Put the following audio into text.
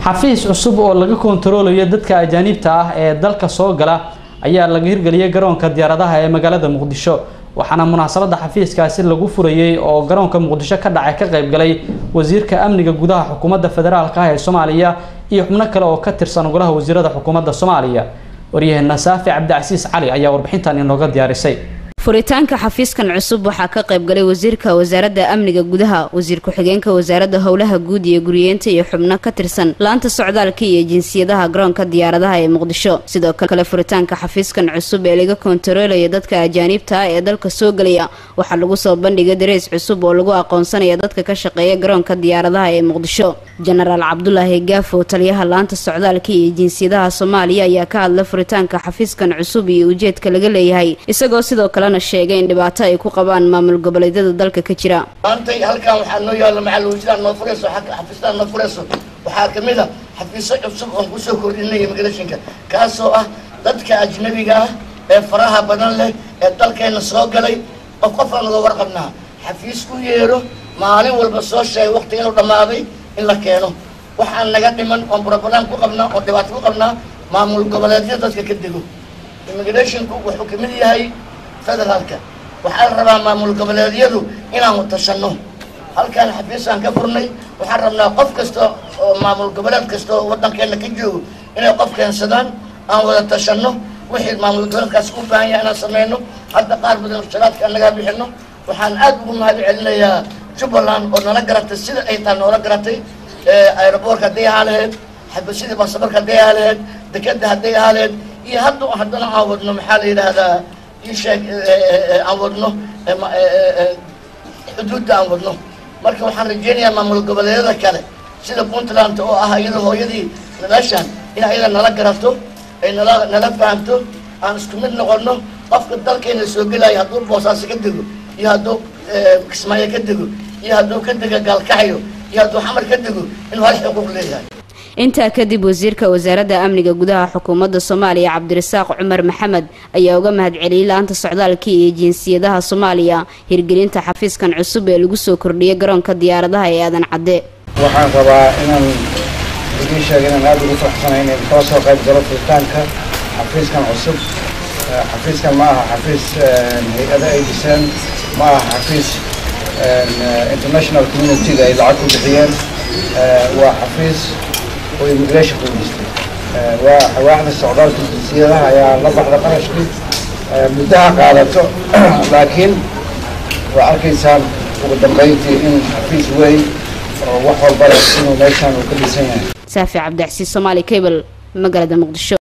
xafiis cusub oo laga kontaroolayo dadka ajaaniibta ah ee dalka soo gala ayaa laga hirgeliyay garoonka diyaaradaha ee magaalada muqdisho waxaana munaasabada xafiiskaasi lagu furayey oo garoonka muqdisho ka dhacay ka qayb galay wasiirka amniga gudaha xukuumadda federaalka ah ee soomaaliya iyo xubno kale oo ka tirsan golaha wasiirada xukuumadda soomaaliya waryaheena saafi cabdicasiis cali ayaa warbixintan inooga diyaarisay furitaanka xafiiskan cusub waxaa ka qayb galay wasiirka wasaaradda amniga gudaha wasiir ku-xigeenka wasaaradda howlaha guud iyo guriyeenta iyo xubno ka tirsan laanta socdaalka iyo jinsiyadaha garoonka diyaaradaha ee muqdisho sidoo kale furitaanka xafiiskan cusub ee laga kontaroolaya dadka ajaaniibta ah ee dalka soo gelaya waxaa lagu soo bandhigay dareys cusub oo lagu aqoonsanaya dadka ka shaqeeya garoonka diyaaradaha ee muqdisho jenaraal cabdulaahi gaafo taliyaha laanta socdaalka iyo jinsiyadaha soomaaliya ayaa ka hadla furitaanka xafiiskan cusub iyo ujeedka laga leeyahay isagoo sidoo kalena sheegay in dhibaato ay ku qabaan maamul goboleedyada dalka ka jira maantay halkan waxaa noo yaalla macal wasiiraan noo furayso xafiistaan noo furayso waxaa ka mid a xafiisyo cusub oon kusoo kordhinay immigrationka kaasoo ah dadka ajnabiga ah ee faraha badan leh ee dalkeenna soo galay qof qofaan naga warqabnaa xafiis ku yeero maalin walba soo sheegay waqti inuu dhammaaday in la keeno waxaan naga dhiman oon brobalam ku qabnaa oon dhibaato ku qabnaa maamul goboleedyada dadka ka dego immigrationku wuxuu kamid yahay federaalka waxaa la rabaa maamul goboleedyadu inaan tashanno halkaan xafiisaan ka furnay waxaan rabnaa qof kasta oo maamul goboleed kasta oo waddankeena ka joogo inay qof keensadaan aan wada tashanno wixii maamul goboleedkaas u baahan yahay inaan sameyno hadda qaar badan sharaadka aan nagaa bixino waxaan aad ugu mahad celinayaa jubbaland oo nala garatay sida ay taa noola garatay aeroboorka hadday ahaa laheyd xabasidii baasabarka hadday ahaa laheyd dekeda hadday ahaa laheyd iyo hadda haddana aan wadno maxaa la yidhaahdaa isheeg aan wadno xuduudda aan wadno marka waxaan rajeynayaa maamul goboleedyada kale sida puntland oo ah iyada hooyadii meeshaan in ayada nala garato ay nala nala fahamto aan isku mid noqono qofka dalkeena soo gelaya hadduu boosaaso ka dego iyo hadduu kismaayo ka dego iyo hadduu ka dego gaalkacyo iyo hadduu xamar ka dego inuu hal xuquuq leeyahay intaa kadib wasiirka wasaaradda amniga gudaha xukuumadda soomaaliya cabdirasaaq cumar maxamed ayaa uga mahadceliyey la-anta socdaalka iyo jinsiyadaha soomaaliya hirgelinta xafiiskan cusub ee lagu soo kordhiyay garoonka diyaaradaha ee aadan cadde waxaan rabaa inaan idiin sheega inaan aada ugu faraxsanahay inay kala soo qayb galo furitaanka xafiiskan cusub xafiiskan ma aha xafiis hay-ada ay dhiseen ma aha xafiis international community-ga ay lacag ku bixiyeen waa xafiis oo immigration ku dhistay waa xawaaxda socdaalka jinsiyadaha ayaa la baxda qarashkii muddaha qaadato laakiin waa arkaysaan ugu dambeyntii in xafiis weyn oo wax walba leh inuu meeshaan uu ka dhisan yahay saafi cabdicasiis soomaali cable magaalada muqdisho